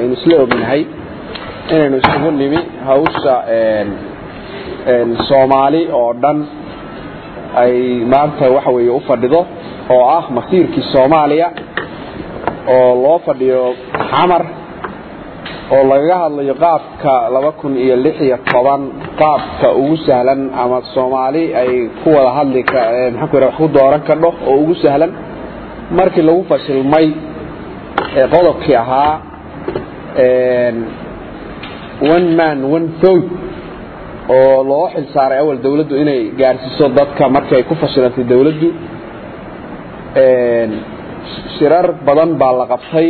aynu isla ognahay inaynu isugu nimi hawsha soomaali oo dhan ay maanta waxa weeye u fadhido oo ah masiirkii soomaaliya oo loo fadhiyo xamar oo lagaga hadlayo qaabka laba kun iyo lix iyo toban qaabka ugu sahlan ama soomaali ay ku wada hadli maxaan ku wax ku dooran kadho oo ugu sahlan markii lagu fashilmay qodobkii ahaa one man one vote oo loo xil saaray awal dawladdu inay gaarsiiso dadka markii ay ku fashilantay dawladdu shirar badan baa la qabtay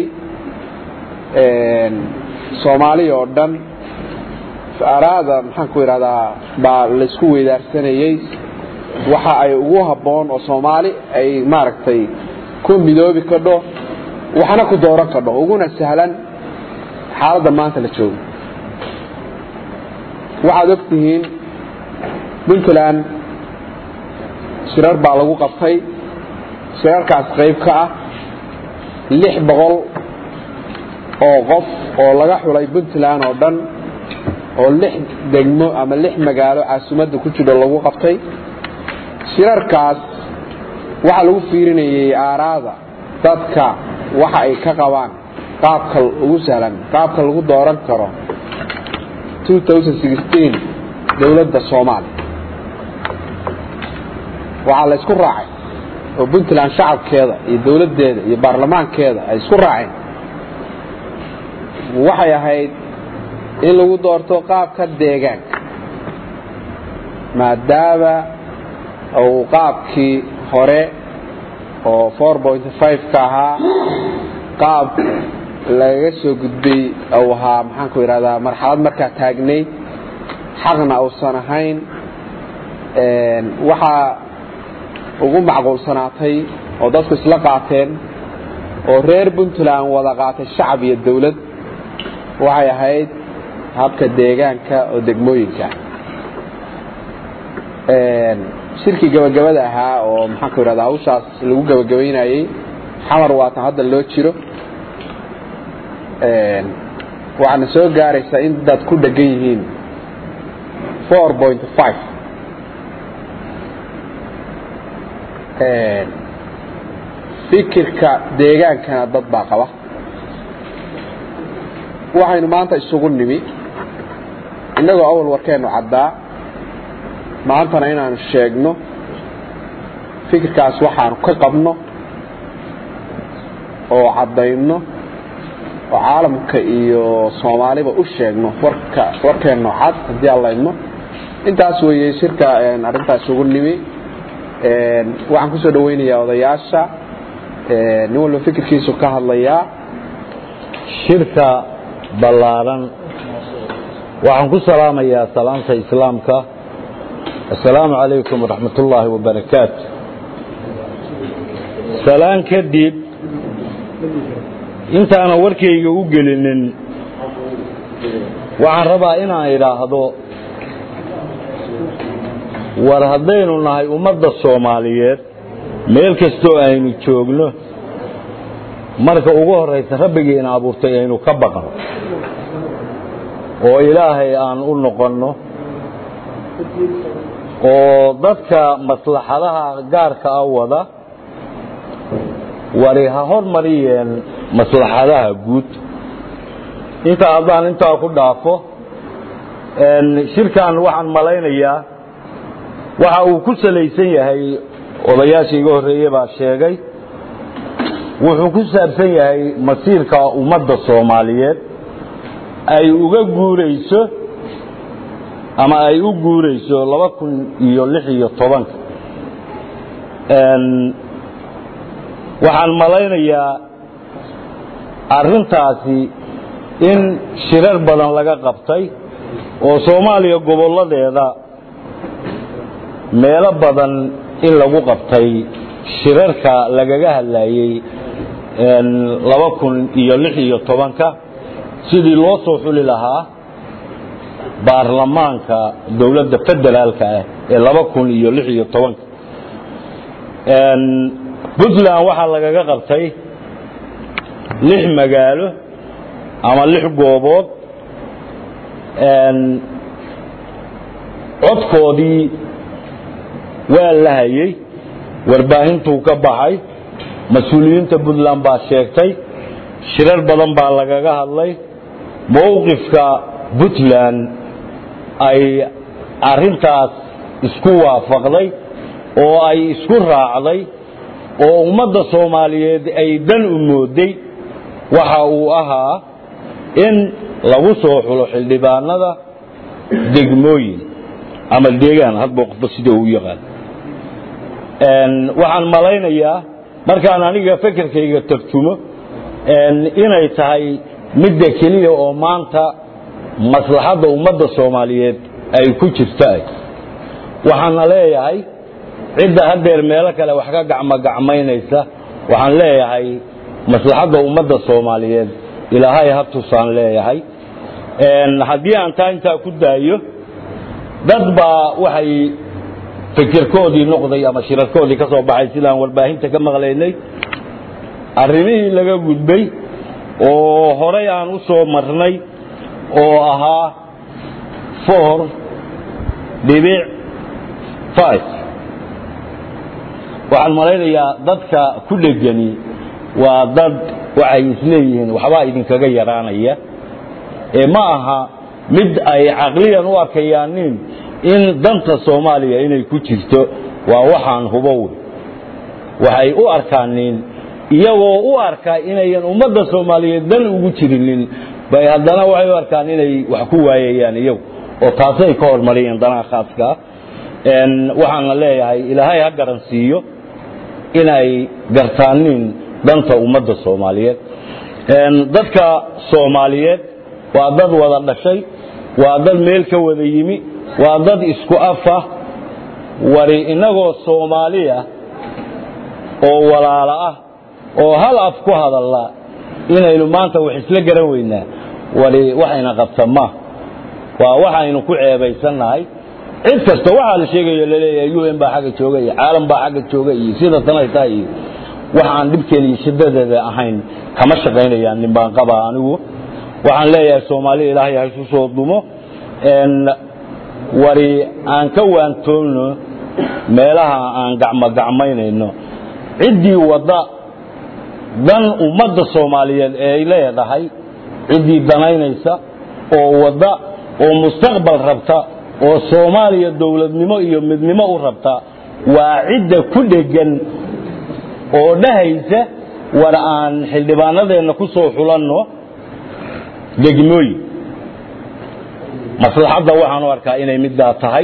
soomaaliya oo dhan araada maxaan ku idhahdaa baa laysku weydaarsanayey waxa ay ugu habboon oo soomaali ay maaragtay ku midoobi kadho waxna ku dooran kadho uguna sahlan xaaladda maanta la joogo waxaad og tihiin puntland shirar baa lagu qabtay shirarkaas qayb ka ah lix boqol oo qof oo laga xulay puntland oo dhan oo lix degmo ama lix magaalo caasimadda ku jiro lagu qabtay shirarkaas waxaa lagu fiirinayay aaraada dadka waxa ay ka qabaan qaabka ugu sahlan qaabka lagu dooran karo dowladda soomaaliya waxaa la isku raacay oo puntland shacabkeeda iyo dowladdeeda iyo baarlamaankeeda ay isku raaceen waxay ahayd in lagu doorto qaabka deegaanka maadaama uu qaabkii hore oo ka ahaa qaab lagaga soo gudbay u ahaa maxaanku idhahdaa marxalad markaa taagnay xaqna uusan ahayn waxaa ugu macquulsanaatay oo dadku isla qaateen oo reer puntland wada qaatay shacab iyo dawlad waxay ahayd habka deegaanka oo degmooyinka shirkii gabagabada ahaa oo maxaanku idhahdaa hawshaas lagu gabagabaynayey xamar waatan hadda loo jiro waxaana soo gaaraysaa in dad ku dhegan yihiin fikirka deegaankana dad baa qaba waxaynu maanta isugu nimi innagoo awal warkeennu caddaa maantana inaanu sheegno fikirkaas waxaanu ka qabno oo caddayno oo caalamka iyo soomaaliba u sheegno warka warkeenno cad haddii aan laydno intaas weeye shirka arrintaas isugu nimi waxaan kusoo dhaweynayaa odayaasha nin walba fikirkiisu ka hadlayaa shirka ballaaran waxaan ku salaamayaa salaamta islaamka assalaamu calaykum waraxmat ullaahi wabarakaatu salaan kadib intaanan warkayga u gelinin waxaan rabaa inaan idhaahdo war haddaynu nahay ummadda soomaaliyeed meel kastoo aynu joogno marka ugu horraysa rabbigiina abuurtay aynu ka baqno oo ilaahay aan u noqonno oo dadka maslaxadaha gaarka ah wada wari ha hormariyeen maslaxadaha guud inta haddaan intaa ku dhaafo shirkan waxaan malaynayaa waxa uu ku salaysan yahay odayaasha iga horreeye baa sheegay wuxuu ku saabsan yahay masiirka ummadda soomaaliyeed ay uga guurayso ama ay u guurayso laba kun iyo lix iyo tobanka waxaan malaynayaa arrintaasi in shirar badan laga qabtay oo soomaaliya gobolladeeda meelo badan in lagu qabtay shirarka lagaga hadlayey laba kun iyo lix iyo tobanka sidii loo soo xuli lahaa baarlamaanka dowladda federaalka ah ee laba kun iyo lix iyo tobanka puntland waxaa lagaga qabtay lix magaalo ama lix goobood codkoodii waa la hayey warbaahintuu ka baxay mas-uuliyiinta puntland baa sheegtay shirar badan baa lagaga hadlay mowqifka puntland ay arrintaas isku waafaqday oo ay isku raacday oo ummadda soomaaliyeed ay dan u mooday waxa uu ahaa in lagu soo xulo xildhibaanada degmooyin ama deegaan hadba qofba sida uu yaqaan waxaan malaynayaa markaan aniga fekerkayga tarjumo inay tahay midda keliya oo maanta maslaxadda ummadda soomaaliyeed ay ku jirta waxaana leeyahay cidda haddeer meelo kale wax ka gacmogacmaynaysa waxaan leeyahay maslaxadda ummadda soomaaliyeed ilaahay ha tusaan leeyahay haddii aan taa intaa ku daayo dad baa waxay fikirkoodii noqday ama shirarkoodii ka soo baxay sidaan warbaahinta ka maqlaynay arrimihii laga gudbay oo horay aan u soo marnay oo ahaa four dhibic five waxaan malaynayaa dadka ku dhegani waa dad waxay isleeyihiin waxbaa idinkaga yaraanaya ee ma aha mid ay caqliyan u arkayaanin in danta soomaaliya inay ku jirto waa waxaan hubo wey waxay u arkaanin iyagoo u arkaa inayan ummadda soomaaliyeed dan ugu jirinin bay haddana waxay u arkaan inay wax ku waayayaan iyagu oo taasay ka hormariyeen danaha khaaskaa waxaana leeyahay ilaahay ha garansiiyo inay gartaanin danta ummadda soomaaliyeed dadka soomaaliyeed waa dad wada dhashay waa dad meel ka wada yimi waa dad isku afah wari innagoo soomaaliya oo walaalo ah oo hal af ku hadalla inaynu maanta wax isla garan weynaa wari waxayna qabta ma waa waxaynu ku ceebaysannahay cid kasta waxaa la sheegayo laleeyahay u n baa xagga jooga iyo caalam baa xagga jooga iyo sida tanay tahay iyo wax aan dhibkeena iyo shiddadeeda ahayn kama shaqaynayaan nin baan qabaa anigu waxaan leeyahay soomaaliya ilaahay ha isu soo dumo wari aan ka waantoolno meelaha aan gacmogacmaynayno ciddii wadda dan ummadda soomaaliyeed ee ay leedahay ciddii danaynaysa oo wadda oo mustaqbal rabta oo soomaaliya dowladnimo iyo midnimo u rabta waa cidda ku dheggan oo dhahaysa war aan xildhibaanadeenna ku soo xulanno degmooyin maslaxadda waxaan u arkaa inay middaa tahay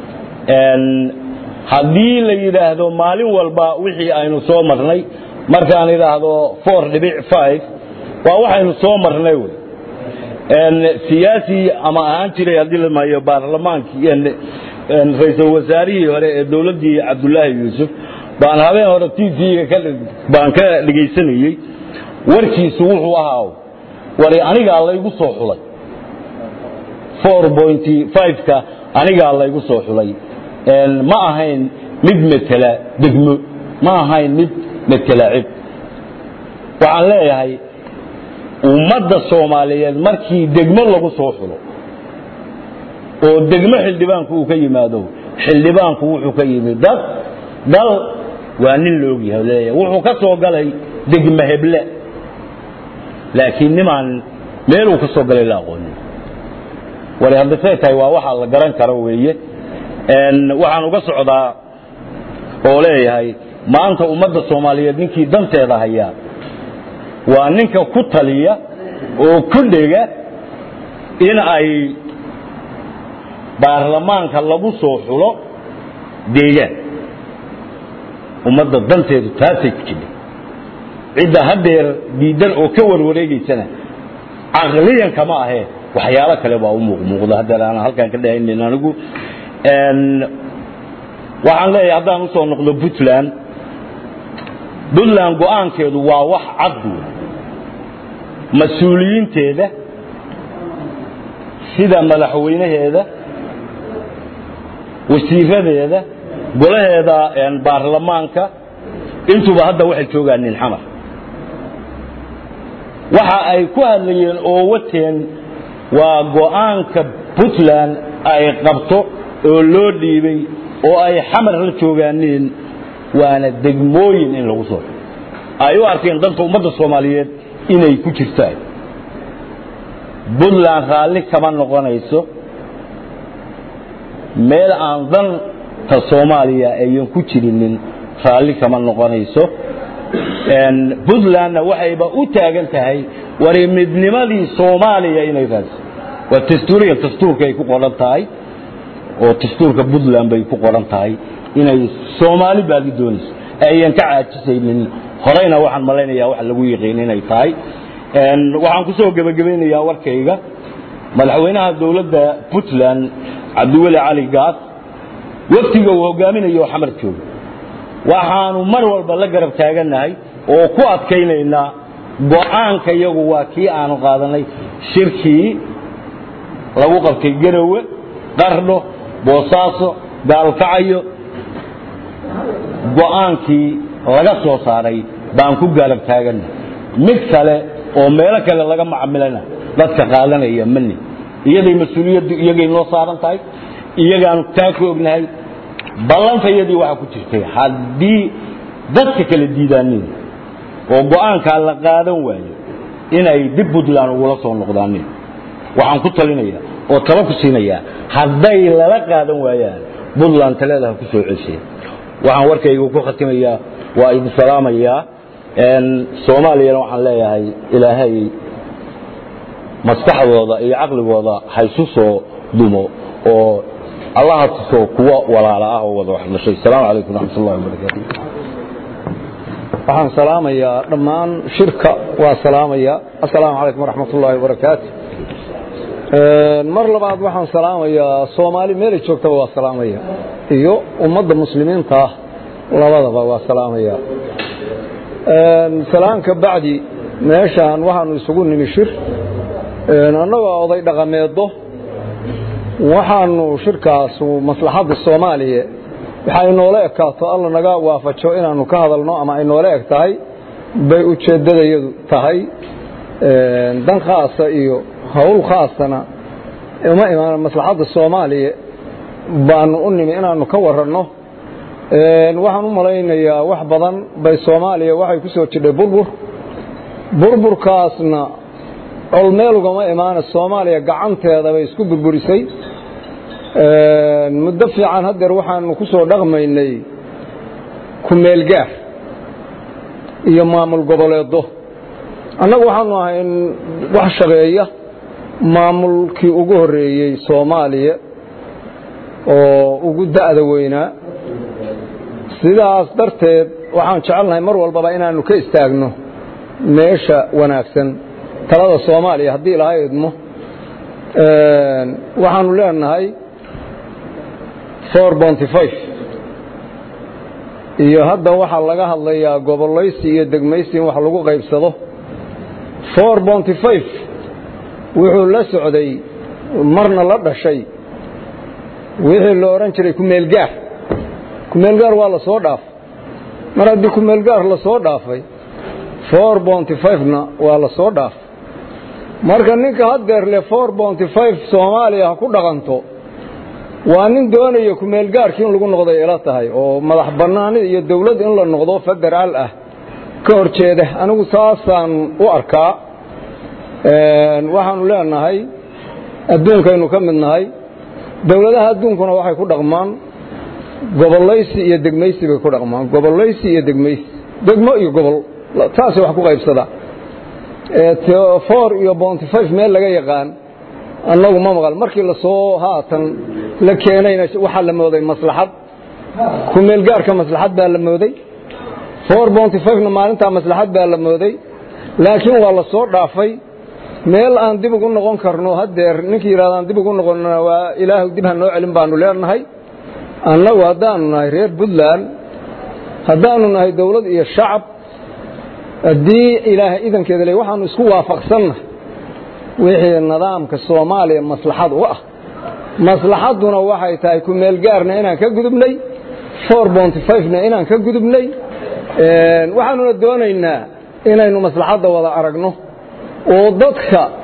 haddii la yidhaahdo maalin walba wixii aynu soo marnay markaan idhaahdo four dhibic five waa waxaynu soo marnay wey siyaasi ama ahaan jiray haddii la maayo baarlamaankii ra-iisul wasaarihii hore ee dowladdii cabdullaahi yuusuf baan habeen hore t v-ga baan ka dhegaysanayey warkiisu wuxuu ahaa wari anigaa laygu soo xulay four pointy five-ka anigaa laygu soo xulay ma ahayn mid metela degmo ma ahayn mid metela cib waxaan leeyahay ummadda soomaaliyeed markii degmo lagu soo xulo oo degmo xildhibaanku uu ka yimaado xildhibaanku wuxuu ka yimi dad dal waa nin la ogyahay leeyahay wuxuu ka soo galay degmo heble laakiin nimaan meeluu ka soo galay la aqoonin wari haddasay tahay waa waxaa la garan karo weeye waxaan uga socdaa oo leeyahay maanta ummadda soomaaliyeed ninkii danteeda hayaa waa ninka ku taliya oo ku dhega in ay baarlamaanka lagu soo xulo deegaan ummadda danteedu taasay ku jirta cidda haddeer diidan oo ka warwareegaysana caqliyan kama ahee waxyaalo kale baa u muuqmuuqda haddeer aanan halkaan ka dhahaynin anigu waxaan leeyahay haddaan usoo noqdo puntland puntland go-aankeedu waa wax cad wey mas-uuliyiinteeda sida madaxweynaheeda wasiiradeeda golaheeda baarlamaanka intuba hadda waxay joogaan nin xamar waxa ay ku hadlayeen oo wateen waa go'aanka puntland ay qabto oo loo dhiibay oo ay xamar la joogaaneen waana degmooyin in lagu soo ay u arkeen danta ummadda soomaaliyeed inay ku jirtaan puntland raalli kama noqonayso meel aan danta soomaaliya ayan ku jirinin raalli kama noqonayso puntlandna waxayba u taagan tahay wari midnimadii soomaaliya inay raadso waa dastuuriya dastuurka ay ku qoran tahay oo dastuurka puntland bay ku qoran tahay inay soomaali baadi doonayso ayan ka caajisaynin horeyna waxaan malaynayaa wax lagu yiqiin inay tahay waxaan ku soo gebagabaynayaa warkayga madaxweynaha dowladda puntland cabdiweli cali gaas waftiga uu hogaaminayo oo xamar jooga waxaanu mar walba la garab taagannahay oo ku adkaynaynaa go'aanka iyagu waa kii aanu qaadanay shirkii lagu qabtay garowe qardho boosaaso gaalkacayo go'aankii laga soo saaray baan ku garab taagannahay mid kale oo meelo kale laga macamilana dadka qaadanaya mani iyaday mas-uuliyaddu iyagay noo saaran tahay iyagaanu taa ku ognahay ballantayadii waxaa ku jirtay haddii dadka kala diidaanin oo go'aankaa la qaadan waayo inay dib puntland ugula soo noqdaanin waxaan ku talinayaa oo talo ku siinayaa hadday lala qaadan waayaan puntland taleedaha ku soo celsaya waxaan warkayga ku khatimayaa waa idin salaamayaa soomaaliyana waxaan leeyahay ilaahay maskaxdooda iyo caqligooda haysu soo dumo oo allaha tuso kuwa walaala ah oo wada wax dhashay asalaamu calaykum raxmat ullahi wabarakaatu waxaan salaamayaa dhammaan shirka waa salaamaya assalaamu calaykum waraxmat ullaahi wabarakaatu mar labaad waxaan salaamayaa soomaali meelay joogtaba waa salaamaya iyo ummadda muslimiinta ah labadaba waa salaamaya salaanka bacdi meeshaan waxaanu isugu nimi shir annagoo oday dhaqameedo waxaanu shirkaasu maslaxadda soomaaliya waxa ay noola ekaato alla naga waafajo inaanu ka hadalno ama ay noola eg tahay bay ujeeddadayadu tahay dan khaasa iyo howl khaasana uma imaan maslaxadda soomaaliya baanu u nimi inaanu ka waranno waxaan u malaynayaa wax badan bay soomaaliya waxay ku soo jidhay burbur burburkaasna colmeel ugama imaana soomaaliya gacanteeda bay isku burburisay muddo fiican haddeer waxaanu ku soo dhaqmaynay kumeelgaar iyo maamul goboleedo annagu waxaanu ahay in wax shaqeeya maamulkii ugu horreeyey soomaaliya oo ugu da'da weynaa sidaas darteed waxaan jecelnahay mar walbaba inaannu ka istaagno meesha wanaagsan talada soomaaliya haddii ilaha idmo waxaanu leenahay iyo hadda waxaa laga hadlayaa gobolaysi iyo degmaysi in wax lagu qaybsado wuxuu la socday marna la dhashay wixii la odhan jiray kumeelgaar kumeelgaar waa la soo dhaafay mar haddii kumeelgaar la soo dhaafay na waa la soo dhaafay marka ninka haddeer le soomaaliya ha ku dhaqanto waa nin doonaya kumeelgaarkii in lagu noqday ila tahay oo madax bannaanida iyo dawlad in la noqdo federaal ah ka hor jeeda anigu saasaan u arkaa waxaanu leenahay adduunkaynu ka mid nahay dowladaha adduunkuna waxay ku dhaqmaan gobolaysi iyo degmaysi bay ku dhaqmaan gobolaysi iyo degmaysi degmo iyo gobol taasay wax ku qaybsadaa for iyo bonty five meel laga yaqaan annagu ma maqal markii lasoo haatan la keenayna waxaa la mooday maslaxad kumeelgaarka maslaxad baa la mooday for bonty fivena maalintaa maslaxad baa la mooday laakiin waa la soo dhaafay meel aan dib ugu noqon karno haddeer ninkii yidhahdaan dib ugu noqonnana waa ilaahu dib ha noo celin baanu leenahay annagu haddaanu nahay reer puntland haddaanu nahay dawlad iyo shacab haddii ilaahay idankeeda le waxaanu isku waafaqsannahay wixii nidaamka soomaaliya maslaxad u ah maslaxadduna waxay tahay kumeelgaarna inaan ka gudubnay na inaan ka gudubnay waxaanuna doonaynaa inaynu maslaxadda wada aragno oo dadka